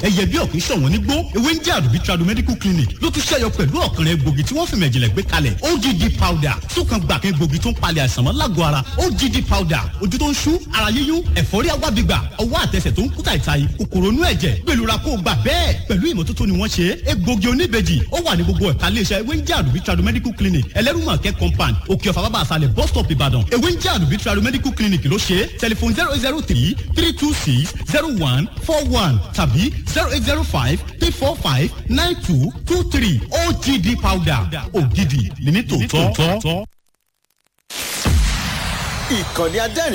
ẹyẹ bí ọ̀kìn ṣọ̀wọ́n nígbó ewé ń jẹ́ àdùbí tradu medical clinic ló tún ṣẹ́yọ pẹ̀lú ọ̀kànrẹ́ egbògi tí wọ́n fi mẹ̀jìnlẹ̀ gbé kalẹ̀ ogd powder súnkan gbàkan egbògi tó ń palẹ̀ àìsàn mọ́ lágọ̀ọ́ ara ogd powder ojú tó ń ṣú ara yíyún ẹ̀fọ́rí agbábígbà ọwọ́ àtẹsẹ̀ tó ń kú tàìtàì kòkòrò inú ẹ̀jẹ̀ gbèlúra kó gbà bẹ́ẹ̀ pẹ̀lú ìmọ́tótó ni wọ́n ṣe egbògi oníbejì ó wà ní gbogbo ẹ̀ka iléeṣẹ́ ewé ń jẹ́ àdùbí tradu medical clinic ẹlẹ́rùmọ̀kẹ́ compound òkè ọ̀fà bàbá àṣàlẹ̀ bus stop ìbàdàn ewé ń jẹ́ àdùbí tradu medical clinic ló ṣe tẹlifon zero zero three three two six zero one four one tàbí zero eight zero five three four five nine two two three ogd powder ògidì ní ní tòótọ́. ìkànnì adẹ́rìn